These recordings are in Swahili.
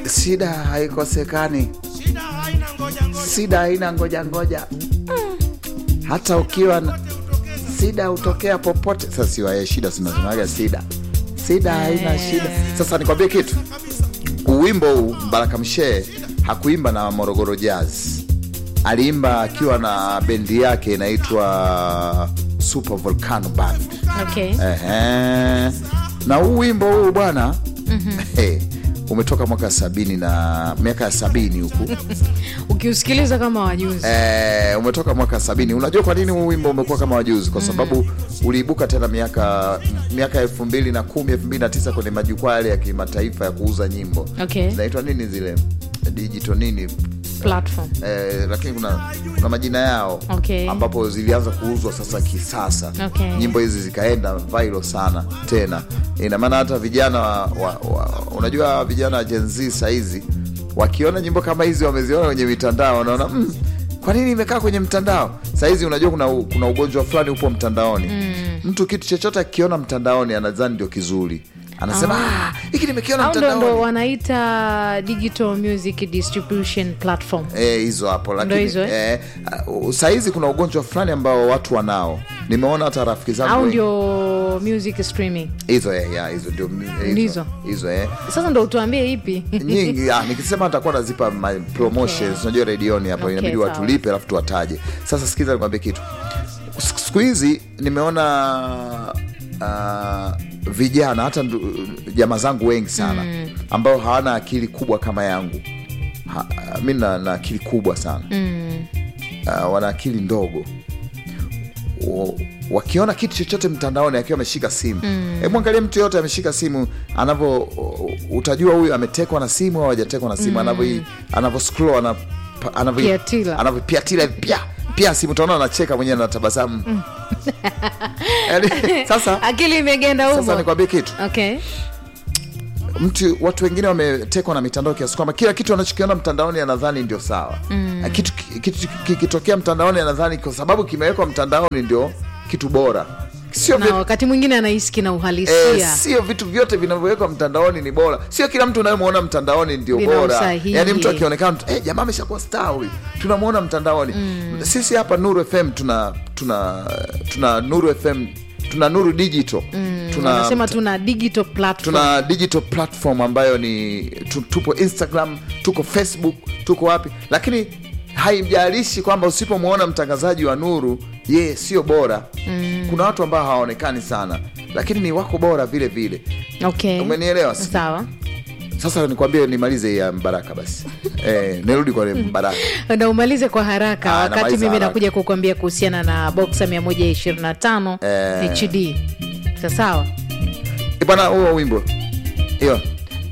shida haikosekani shida haina ngoja ngoja shida haina ngoja ngoja hata ukiwa na shida hutokea popote sasa siwaye shida zinasemaga shida shida haina shida sasa nikwambie kitu uwimbo huu mbaraka mshee hakuimba na morogoro jazz aliimba akiwa na bendi yake inaitwa super volcano band okay. Ehe. na huu wimbo huu bwana hey, umetoka mwaka sabini na miaka ya sabini huku ukiusikiliza kama wajuzi Eh, umetoka mwaka sabini. Unajua kwa nini huu wimbo umekuwa kama wajuzi? Kwa sababu uliibuka tena miaka miaka elfu mbili na kumi elfu mbili na tisa kwenye majukwaa yale ya kimataifa ya kuuza nyimbo Okay. zinaitwa nini zile digital nini platform eh, lakini kuna, kuna majina yao Okay. ambapo zilianza kuuzwa sasa kisasa Okay. nyimbo hizi zikaenda viral sana tena ina maana hata vijana wa, wa, wa, unajua vijana wa Gen Z sahizi wakiona nyimbo kama hizi wameziona kwenye mitandao wanaona mm, kwa nini imekaa kwenye mtandao sahizi unajua kuna, u- kuna ugonjwa fulani upo mtandaoni mm. mtu kitu chochote akiona mtandaoni anadhani ndio kizuri anasema "Ah, hiki nimekiona au ndo, ndo mtandaoni wanaita digital music distribution platform Eh, hizo hapo lakini hizo, eh, uh, sahizi kuna ugonjwa fulani ambao watu wanao nimeona hata rafiki zangu au wengi- ndio music streaming hizo eh, ya, hizo ndio hizo- Ndizo. hizo eh. sasa ndo utuambie ipi nyingi ah, nikisema nitakuwa nazipa my promotions unajua redioni hapo Okay, inabidi sawa. watulipe alafu tuwataje sasa sikiza nikwambie kitu Siku- siku hizi nimeona uh, vijana hata ndu- jamaa zangu wengi sana mm. ambao hawana akili kubwa kama yangu ha, mi na, na akili kubwa sana mm. uh, wana akili ndogo wa- wakiona kitu chochote mtandaoni akiwa ameshika simu hebu angalia mtu yoyote ameshika simu anavyo utajua huyu ametekwa na simu au hajatekwa na simu anavyo anavyo scroll ana anavyo Piatila. anavyopiatila pia pia simu utaona anacheka mwenyewe anatabasamu Yaani, sasa akili imegenda sasa humo nikwambie kitu okay. mtu watu wengine wametekwa na mitandao kiasi kwamba kila kitu anachokiona mtandaoni anadhani ndio sawa mm. kitu kitu kikitokea mtandaoni anadhani kwa sababu kimewekwa mtandaoni ndio kitu bora sio na vi- wakati mwingine anahisi na eh, uhalisia sio vitu vyote vinavyowekwa mtandaoni ni bora sio kila mtu unayemwona mtandaoni ndio Vina bora usahihi. yaani mtu akionekana mtu, eh, jamaa ameshakuwa star huyu tunamwona mtandaoni sisi hapa nuru fm tuna tuna tuna nuru fm tuna nuru digital tuna wanasema tuna digital platform tuna digital platform ambayo ni tu, tupo instagram tuko facebook tuko wapi lakini haimjalishi kwamba usipomwona mtangazaji wa nuru yeye sio bora mm. kuna watu ambao hawaonekani sana lakini ni wako bora vile vile okay. umenielewa si? sawa sasa nikwambie nimalize hii ya mbaraka basi eh, nirudi kwa mbaraka na umalize kwa haraka Ah, wakati namaliza mimi haraka. nakuja kukuambia kuhusiana na boxa 125 Eh. hd sasawa Eh, bwana huo wimbo hiyo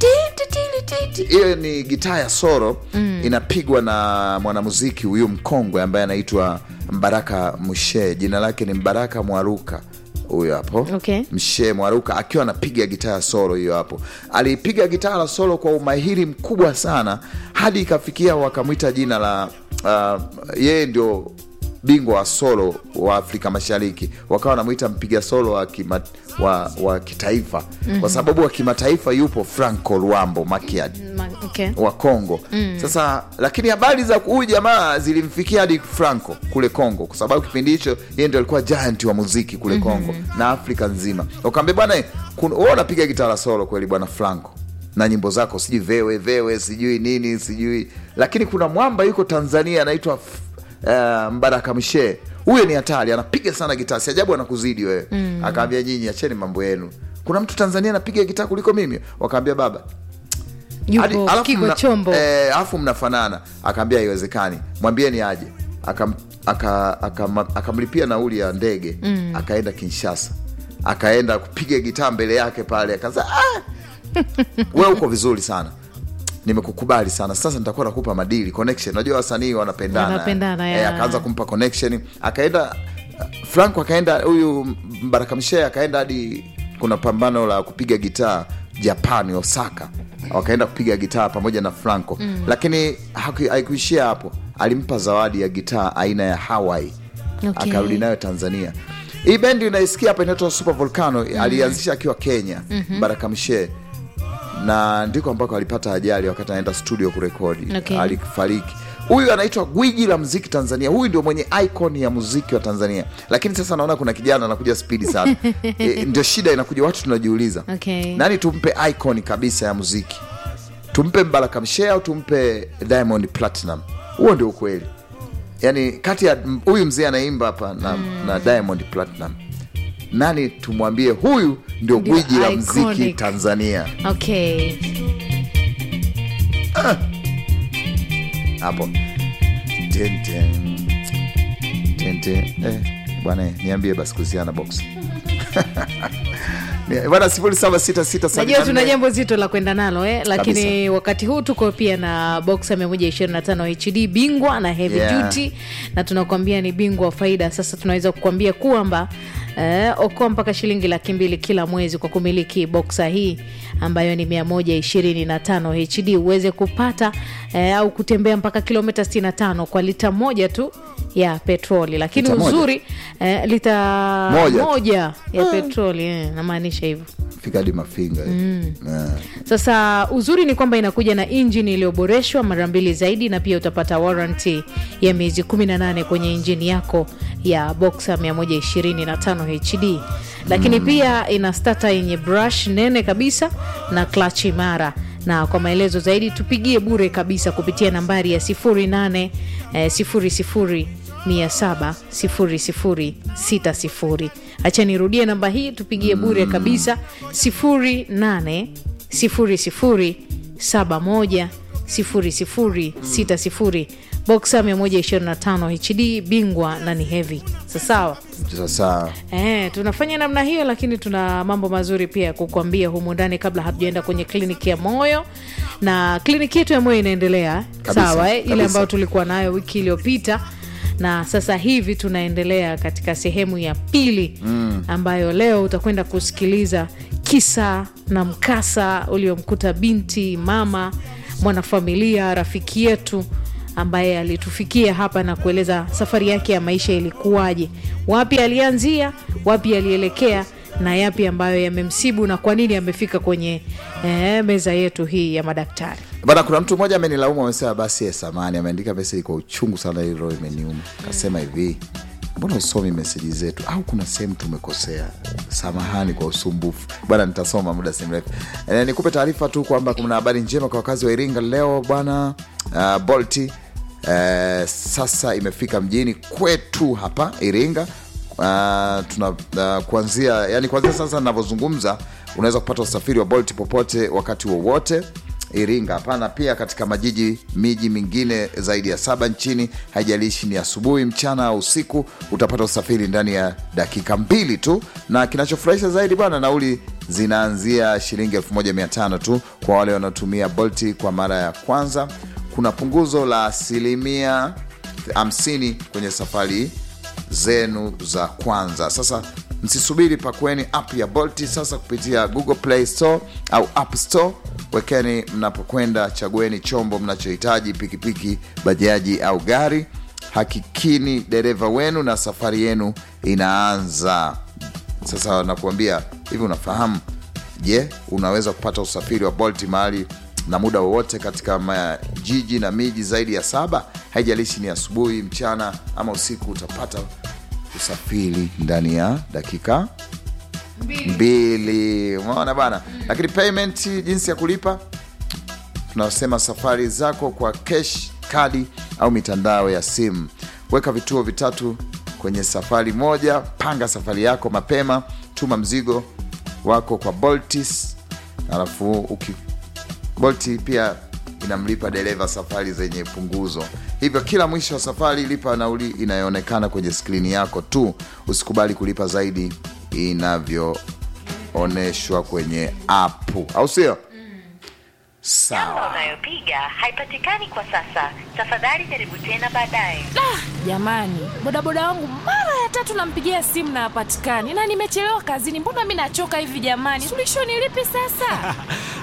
hiyo ni gitaa ya soro mm. inapigwa na mwanamuziki huyu mkongwe ambaye anaitwa mbaraka mshe jina lake ni mbaraka mwaruka huyo hapo Okay. mshe mwaruka akiwa anapiga gitaa ya solo hiyo hapo alipiga gitaa la solo kwa umahiri mkubwa sana hadi ikafikia wakamwita jina la uh, yeye ndio bingwa wa solo wa afrika mashariki wakawa wanamwita mpiga solo wa, kima, wa, wa kitaifa mm-hmm. kwa sababu wa kimataifa yupo franco luambo makiadi Ma- okay. wa Kongo mm. Sasa lakini habari za huyu jamaa zilimfikia hadi Franco kule Kongo, kwa sababu kipindi hicho yeye ndio alikuwa giant wa muziki kule Kongo mm-hmm. na Afrika nzima. Wakaambia bwana, kun- wewe unapiga gitaa solo kweli bwana Franco na nyimbo zako sijui vewe vewe sijui nini sijui, lakini kuna mwamba yuko Tanzania anaitwa uh, Mbaraka Mshe. Huyo ni hatari, anapiga sana gitaa, si ajabu anakuzidi wewe mm. Akaambia nyinyi acheni mambo yenu, kuna mtu Tanzania anapiga gitaa kuliko mimi. Wakaambia baba hadi- yupo alafu kiko mna- chombo eh, alafu mnafanana akaambia haiwezekani mwambieni aje Akam- aka- akam- akamlipia nauli ya ndege mm. akaenda kinshasa akaenda kupiga gitaa mbele yake pale akaza ah! we uko vizuri sana nimekukubali sana sasa nitakuwa nakupa madili connection unajua wasanii wanapendana Wanapendana, eh, ya. akaanza kumpa connection akaenda franco akaenda huyu mbaraka mshee akaenda hadi kuna pambano la kupiga gitaa japani osaka wakaenda kupiga gitaa pamoja na franco mm. lakini haku- haikuishia hapo alimpa zawadi ya gitaa aina ya hawaii Okay. akarudi nayo tanzania hii bendi unaisikia hapa inaitwa super volcano alianzisha akiwa kenya mm-hmm. baraka mshee na ndiko ambako alipata ajali wakati anaenda studio kurekodi Okay. alifariki huyu anaitwa gwiji la muziki tanzania huyu ndio mwenye icon ya muziki wa tanzania lakini sasa naona kuna kijana anakuja spidi sana e, ndio shida inakuja watu tunajiuliza Okay. nani tumpe icon kabisa ya muziki tumpe mbaraka mshea au tumpe diamond platinum huo ndio ukweli yaani kati ya m- huyu mzee anaimba hapa na, na diamond platinum nani tumwambie huyu ndio Ndio gwiji la mziki iconic. tanzania okay hapo Ten, ten. Ten, ten. Eh, bwana niambie basi kuhusiana na box Ni- bwana sifuri saba sita sita sabini najua na tuna nne. jambo zito la kwenda nalo eh? lakini Kabisa. wakati huu tuko pia na boxa 125 hd bingwa na heavy Yeah. duty na tunakuambia ni bingwa wa faida sasa tunaweza kukuambia kwamba eh, okoa mpaka shilingi laki mbili kila mwezi kwa kumiliki boksa hii ambayo ni 125 hd uweze kupata eh, au kutembea mpaka kilomita 65 kwa lita moja tu ya petroli lakini Lita moja? uzuri eh, lita Moja tu. moja ya petroli eh, namaanisha hivyo fika hadi mafinga mm. sasa uzuri ni kwamba inakuja na injini iliyoboreshwa mara mbili zaidi na pia utapata warranty ya miezi 18 kwenye injini yako ya boxa 125 hd lakini pia ina stata yenye brush nene kabisa na clutch imara na kwa maelezo zaidi tupigie bure kabisa kupitia nambari ya 08 eh, 00 700 0060 hacha nirudie namba hii tupigie bure kabisa 08 00 71 0060 boxa 125 hd bingwa na ni heavy sasawa sasa Eh, tunafanya namna hiyo lakini tuna mambo mazuri pia ya kukuambia humu ndani kabla hatujaenda kwenye kliniki ya moyo na kliniki yetu ya moyo inaendelea Kabisa, sawa eh? ile kabisa. ambayo tulikuwa nayo wiki iliyopita na sasa hivi tunaendelea katika sehemu ya pili mm. ambayo leo utakwenda kusikiliza kisa na mkasa uliomkuta binti mama mwanafamilia rafiki yetu ambaye alitufikia hapa na kueleza safari yake ya maisha ilikuwaje wapi alianzia wapi alielekea na yapi ambayo yamemsibu na kwa nini amefika kwenye eh, meza yetu hii ya madaktari bana kuna mtu mmoja amenilaumu amesema basi ya samani ameandika meseji kwa uchungu sana hii roho imeniuma akasema hivi mbona usomi meseji zetu au kuna sehemu tumekosea samahani kwa usumbufu bwana nitasoma muda si mrefu e, nikupe taarifa tu kwamba kuna habari njema kwa wakazi wa iringa leo bwana uh, bolti uh, sasa imefika mjini kwetu hapa iringa uh, tuna uh, kuanzia yani kuanzia sasa navyozungumza unaweza kupata usafiri wa bolt popote wakati wowote iringa hapana pia katika majiji miji mingine zaidi ya saba nchini haijalishi ni asubuhi mchana au usiku utapata usafiri ndani ya dakika mbili tu na kinachofurahisha zaidi bwana nauli zinaanzia shilingi 1500 tu kwa wale wanaotumia bolti kwa mara ya kwanza kuna punguzo la asilimia 50 kwenye safari zenu za kwanza sasa msisubiri pakweni app ya bolti sasa kupitia google play store au app store wekeni mnapokwenda chagueni chombo mnachohitaji pikipiki bajaji au gari hakikini dereva wenu na safari yenu inaanza sasa nakuambia hivi unafahamu je unaweza kupata usafiri wa bolt mahali na muda wowote katika majiji na miji zaidi ya saba haijalishi ni asubuhi mchana ama usiku utapata usafiri ndani ya dakika mbili umeona bana lakini payment jinsi ya kulipa tunasema safari zako kwa cash kadi au mitandao ya simu weka vituo vitatu kwenye safari moja panga safari yako mapema tuma mzigo wako kwa boltis alafu uki bolti pia inamlipa dereva safari zenye punguzo hivyo kila mwisho wa safari lipa nauli inayoonekana kwenye skrini yako tu usikubali kulipa zaidi inavyoonyeshwa kwenye apu au sio sawa Namba unayopiga haipatikani kwa sasa. Tafadhali jaribu tena baadaye. jamani bodaboda wangu mara ya tatu nampigia simu na hapatikani na nimechelewa kazini mbona mi nachoka hivi jamani suluhisho ni lipi sasa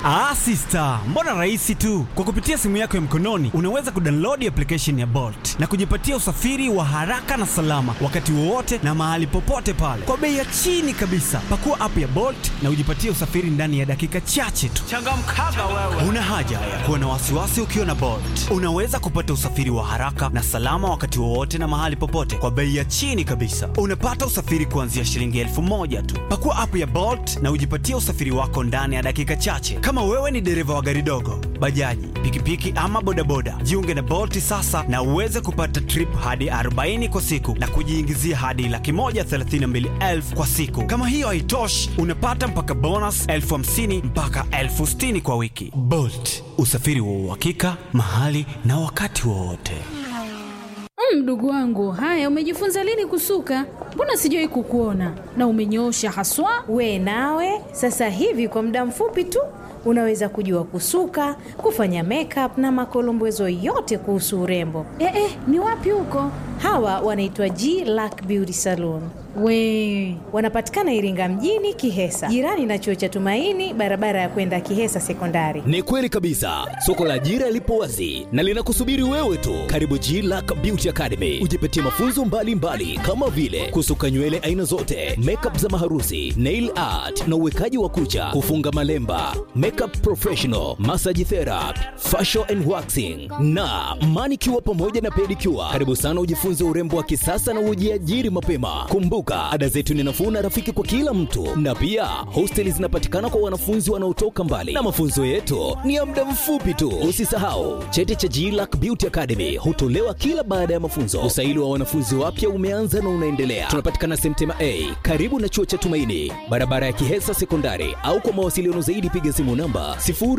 Ah, sister, mbona rahisi tu. Kwa kupitia simu yako ya mkononi unaweza kudownload application ya Bolt na kujipatia usafiri wa haraka na salama wakati wowote na mahali popote pale kwa bei ya chini kabisa. Pakua app ya Bolt na ujipatie usafiri ndani ya dakika chache tu. Changamkaga wewe. Una haja ya kuwa na wasiwasi ukiwa na Bolt. Unaweza kupata usafiri wa haraka na salama wakati wowote na mahali popote kwa bei ya chini kabisa. Unapata usafiri kuanzia shilingi elfu moja tu. Pakua app ya Bolt na ujipatie usafiri wako ndani ya dakika chache. Kama wewe ni dereva wa gari dogo, bajaji, pikipiki ama bodaboda, jiunge na Bolt sasa na uweze kupata trip hadi 40 kwa siku na kujiingizia hadi laki moja thelathini na mbili elfu kwa siku. Kama hiyo haitoshi, unapata mpaka bonus elfu hamsini mpaka elfu sitini kwa wiki. Bolt, usafiri wa uhakika mahali na wakati wowote. Mm, Mdogo wangu, haya umejifunza lini kusuka? Mbona sijawahi kukuona na umenyoosha haswa. We nawe sasa hivi kwa muda mfupi tu unaweza kujua kusuka, kufanya makeup na makolombezo yote kuhusu urembo. Eh, eh, ni wapi huko? Hawa wanaitwa G Lack Beauty Salon. We Wanapatikana Iringa mjini Kihesa, jirani na chuo cha Tumaini, barabara ya kwenda Kihesa Sekondari. Ni kweli kabisa, soko la ajira lipo wazi na linakusubiri wewe tu. Karibu G Lack Beauty Academy, ujipatie mafunzo mbalimbali mbali, kama vile kusuka nywele aina zote, makeup za maharusi, nail art na uwekaji wa kucha, kufunga malemba, makeup professional, massage therapy, facial and waxing na manicure pamoja na pedicure. Karibu sana ujifunze urembo wa kisasa na ujiajiri mapema. Kumbuka, ada zetu ni nafuu na rafiki kwa kila mtu, na pia hosteli zinapatikana kwa wanafunzi wanaotoka mbali, na mafunzo yetu ni ya muda mfupi tu. Usisahau cheti cha GLAC Beauty Academy hutolewa kila baada ya mafunzo. Usaili wa wanafunzi wapya umeanza na unaendelea. Tunapatikana Semtema A karibu na chuo cha Tumaini, barabara ya Kihesa Sekondari, au kwa mawasiliano zaidi piga simu namba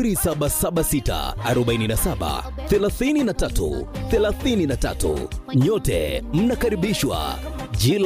0776 47 33 33. Nyote mnakaribishwa